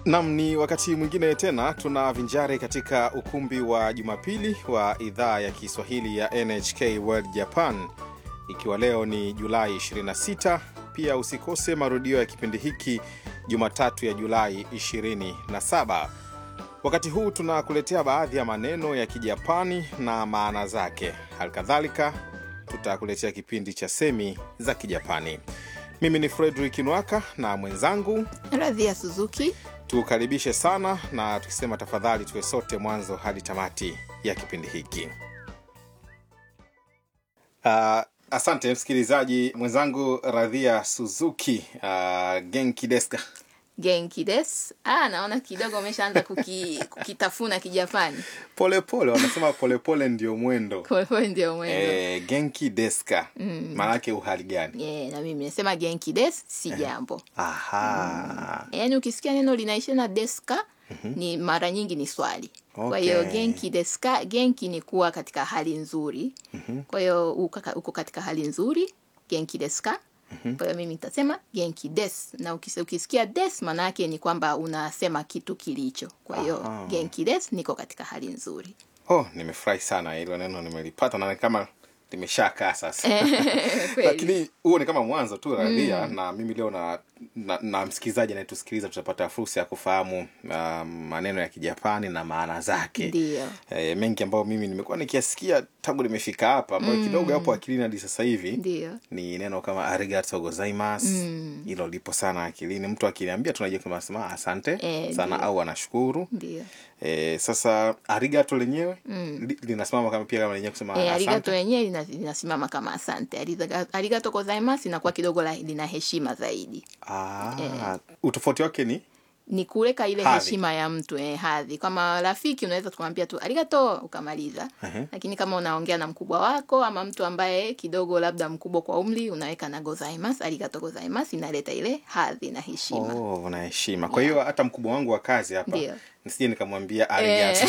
Nam, ni wakati mwingine tena tunavinjari katika ukumbi wa Jumapili wa idhaa ya Kiswahili ya NHK World Japan, ikiwa leo ni Julai 26. Pia usikose marudio ya kipindi hiki Jumatatu ya Julai 27. Wakati huu tunakuletea baadhi ya maneno ya Kijapani na maana zake. Halikadhalika tutakuletea kipindi cha semi za Kijapani. Mimi ni Fredrik Nwaka na mwenzangu Radhia Suzuki. tukaribishe sana na tukisema tafadhali tuwe sote mwanzo hadi tamati ya kipindi hiki. Uh, asante msikilizaji mwenzangu Radhia Suzuki. Uh, genki desu ka? Genki des. Ah, naona kidogo umeshaanza kuki, kukitafuna Kijapani. Polepole wanasema polepole ndio mwendo. Kwa hiyo ndio mwendo. Eh, genki desu ka? Maanake uhali gani? Yeah, na mimi nasema genki des si jambo. Aha. Yaani ukisikia neno linaishia na deska ni mara nyingi ni swali. Kwa hiyo Okay. genki deska, genki ni kuwa katika hali nzuri. Kwa hiyo uko ka- uko katika hali nzuri, genki deska. Kwa hiyo mimi nitasema genki des, na ukis- ukisikia des maana yake ni kwamba unasema kitu kilicho. Kwa hiyo Aha. genki des, niko katika hali nzuri. Oh, nimefurahi sana hilo neno nimelipata na ni kama limeshakaa sasa. Kweli. lakini huo ni kama mwanzo tu radhia na mimi leo na, na, na msikilizaji anayetusikiliza tutapata fursa ya kufahamu uh, maneno ya kijapani na maana zake Ndio. e, mengi ambayo mimi nimekuwa nikiasikia tangu nimefika hapa ambayo kidogo yapo akilini hadi sasa hivi Ndio. ni neno kama arigato gozaimasu hilo lipo sana akilini mtu akiniambia tunajua kama sema asante Eh, sana ndio. au anashukuru Ndio. e, sasa arigato lenyewe li, linasimama kama pia kama lenyewe kusema E, arigato asante yenyewe lina- linasimama kama asante. Ariga- Arigato gozaimasu inakuwa kidogo la- lina heshima zaidi. ah, utofauti wake ni Ni kuweka ile Hadhi. heshima ya mtu eh, hadhi. Kama rafiki unaweza tukamwambia tu arigato ukamaliza. Lakini kama unaongea na mkubwa wako ama mtu ambaye kidogo labda mkubwa kwa umri unaweka na gozaimasu, arigato gozaimasu inaleta ile hadhi na heshima. Oh, na heshima. Kwa hiyo hata mkubwa wangu wa kazi hapa Ndio. nisije nikamwambia arigato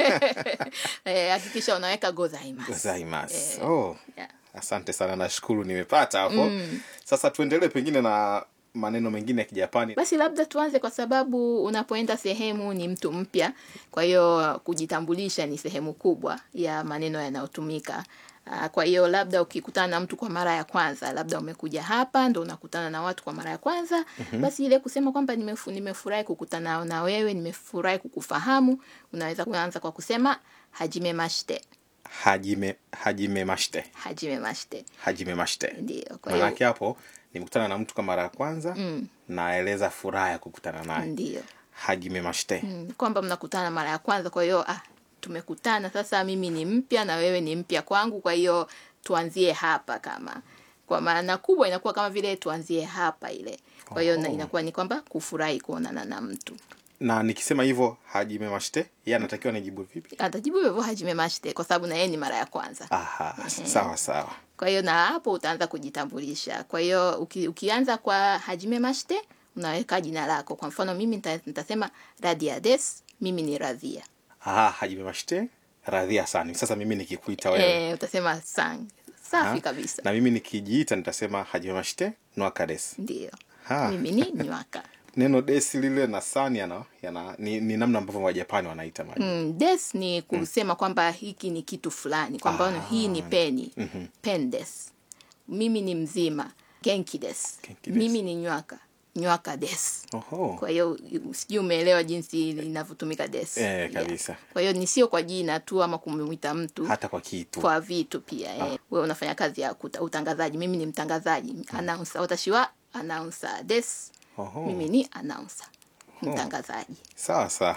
Eh, hakikisha unaweka gozaimasu. gozaimasu. Oh, Yeah. asante sana, nashukuru nimepata hapo. Sasa tuendelee pengine na maneno mengine ya Kijapani. Basi labda tuanze kwa sababu unapoenda sehemu ni mtu mpya, kwa hiyo kujitambulisha ni sehemu kubwa ya maneno yanayotumika. Ah, Kwa hiyo labda ukikutana na mtu kwa mara ya kwanza, labda umekuja hapa ndo unakutana na watu kwa mara ya kwanza, basi ile kusema kwamba nimefu, nimefurahi kukutana na wewe, nimefurahi kukufahamu, unaweza kuanza kwa kusema hajime mashite, Hajime hajime mashite. hajime mashite. Hajime mashite. Ndio, kwa hiyo Maanake hapo nimekutana na mtu kwa mara ya kwanza naeleza furaha ya kukutana naye. ndio. Hajime mashite. Mm, kwamba mnakutana mara ya kwanza kwa hiyo ah, tumekutana sasa mimi ni mpya na wewe ni mpya kwangu kwa hiyo tuanzie hapa kama kwa maana kubwa inakuwa kama vile tuanzie hapa ile kwa hiyo na Oh. inakuwa ni kwamba kufurahi kuonana na mtu Na nikisema hivyo hajime mashite, yeye anatakiwa nijibu vipi? atajibu hivyo hajime mashite kwa sababu na yeye ni mara ya kwanza Aha, sawa sawa. kwa hiyo na hapo utaanza kujitambulisha kwa hiyo uki, ukianza kwa hajime mashite unaweka jina lako kwa mfano mimi nita- nitasema radia des mimi ni radhia Ah, hajime mashite. Radhia sana. Sasa mimi nikikuita wewe eh, utasema sang safi Ha? kabisa na mimi nikijiita nitasema hajimemashite nwaka des Ndio. Ha. Mimi ni nywaka. neno desi lile na san yana, yana ni, ni namna ambavyo wajapani wanaita maji Mm, des ni kusema kwamba hiki ni kitu fulani, kwamba hii ni peni. Pen des. Mimi ni mzima. Genki des. Genki des. Mimi ni nywaka. Nywaka des. Oho. Kwa hiyo sijui umeelewa jinsi linavyotumika des. Eh, kabisa. Kwa hiyo ni sio kwa jina tu ama kumwita mtu hata kwa kitu kwa vitu pia eh. Wewe unafanya kazi ya kuta, utangazaji, mimi ni mtangazaji. Announcer, watashi wa announcer des. Oho. Mimi ni announcer. Mtangazaji. sawa sawa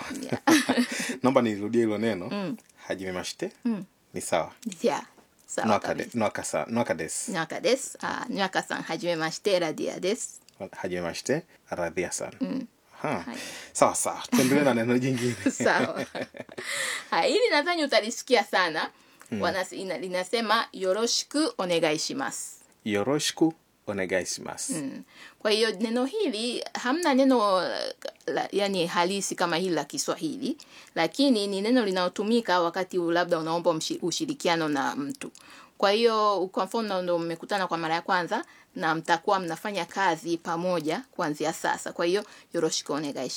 naomba nirudie hilo neno hajimemashite ni sawa Yeah. Sawa nwaka kabisa. de- nwaka sa- nwaka des にわかです。あ、にわかさん、はじめまして、ラディアです。 hajimemashite radhia sana ha. Hai. sawa sawa tuendelee na neno jingine Sawa. Hai, hili nadhani utalisikia sana. Wanas, ina, linasema yoroshiku onegaishimasu. yoroshiku onegaishimasu Mm. Kwa hiyo neno hili hamna neno la, yani halisi kama hili la Kiswahili, lakini ni neno linalotumika wakati labda unaomba mshi- ushirikiano na mtu. Kwa hiyo kwa mfano ndo mmekutana kwa mara ya kwanza na mtakuwa mnafanya kazi pamoja kuanzia sasa. Kwa hiyo yoroshiku onegai